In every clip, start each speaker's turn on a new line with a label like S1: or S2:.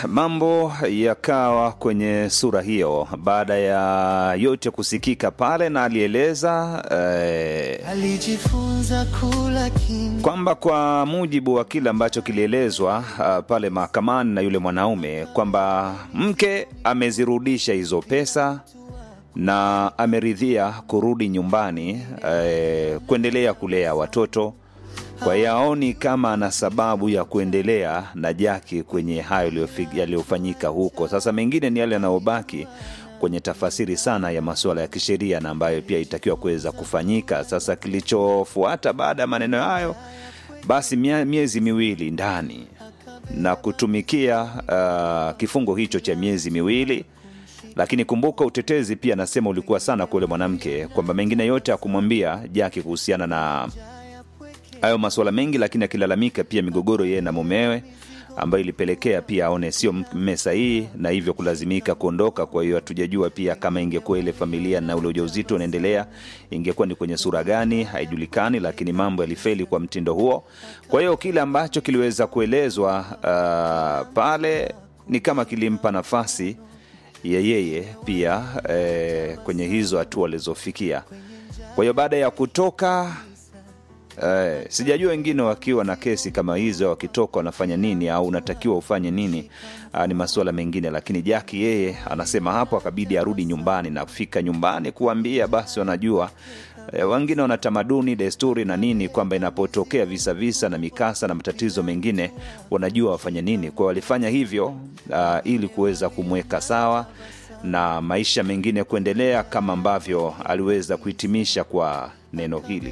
S1: mambo yakawa kwenye sura hiyo baada ya yote kusikika pale, na alieleza eh,
S2: alijifunza kula kimya
S1: kwamba kwa mujibu wa kile ambacho kilielezwa uh, pale mahakamani na yule mwanaume kwamba mke amezirudisha hizo pesa na ameridhia kurudi nyumbani eh, kuendelea kulea watoto kwa hiyo aoni kama ana sababu ya kuendelea na Jaki kwenye hayo yaliyofi- yaliyofanyika huko. Sasa mengine ni yale yanayobaki kwenye tafasiri sana ya masuala ya kisheria na ambayo pia itakiwa kuweza kufanyika. Sasa kilichofuata baada ya maneno hayo, basi mia- miezi miwili ndani na kutumikia uh, kifungo hicho cha miezi miwili lakini kumbuka utetezi pia nasema ulikuwa sana kwa yule mwanamke kwamba mengine yote akumwambia Jaki kuhusiana na hayo masuala mengi, lakini akilalamika pia migogoro yeye na mumewe ambayo ilipelekea pia aone sio mme sahihi na hivyo kulazimika kuondoka. Kwa hiyo hatujajua pia kama ingekuwa ile familia na ule ujauzito unaendelea ingekuwa ni kwenye sura gani, haijulikani, lakini mambo yalifeli kwa mtindo huo. Kwa hiyo kile ambacho kiliweza kuelezwa uh, pale ni kama kilimpa nafasi ya yeye pia eh, kwenye hizo hatua alizofikia. Kwa hiyo baada ya kutoka Eh, sijajua wengine wakiwa na kesi kama hizo wakitoka wanafanya nini au unatakiwa ufanye nini. Ah, ni masuala mengine, lakini Jaki yeye anasema hapo akabidi arudi nyumbani na kufika nyumbani kuambia basi, wanajua eh, wengine wana tamaduni, desturi na nini kwamba inapotokea visa visa na mikasa na matatizo mengine wanajua wafanye nini. Kwa hiyo walifanya hivyo ah, ili kuweza kumweka sawa na maisha mengine kuendelea kama ambavyo aliweza kuhitimisha kwa neno hili.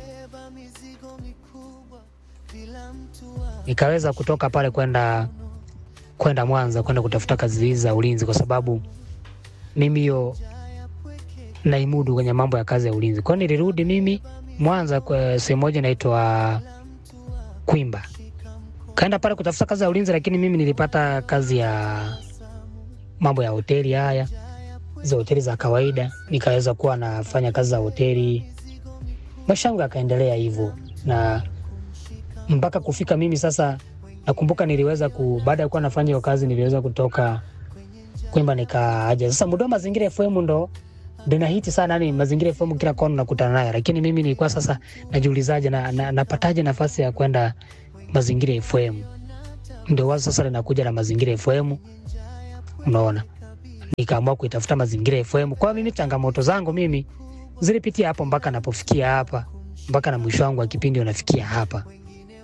S3: nikaweza kutoka pale kwenda kwenda Mwanza kwenda kutafuta kazi hizi za ulinzi, kwa sababu mimi hiyo naimudu kwenye mambo ya kazi ya ulinzi. Kwa hiyo nilirudi mimi Mwanza kwa sehemu moja inaitwa Kwimba, kaenda pale kutafuta kazi ya ulinzi, lakini mimi nilipata kazi ya mambo ya hoteli haya za hoteli za kawaida, nikaweza kuwa nafanya kazi za hoteli, maisha yangu yakaendelea hivyo na mpaka kufika mimi sasa, nakumbuka niliweza ku, baada ya kuwa nafanya hiyo kazi niliweza kutoka Kwimba nikaaja sasa Mudoma Mazingira FM ndo ndo inahiti sana, yani Mazingira FM kila kona nakutana nayo, lakini mimi nilikuwa sasa najiulizaje na, na, napataje nafasi ya kwenda Mazingira FM? Ndio wazo sasa linakuja na Mazingira FM, unaona, nikaamua kuitafuta Mazingira FM. Kwa hiyo mimi changamoto zangu mimi zilipitia hapo mpaka napofikia hapa, mpaka na mwisho wangu wa kipindi unafikia hapa.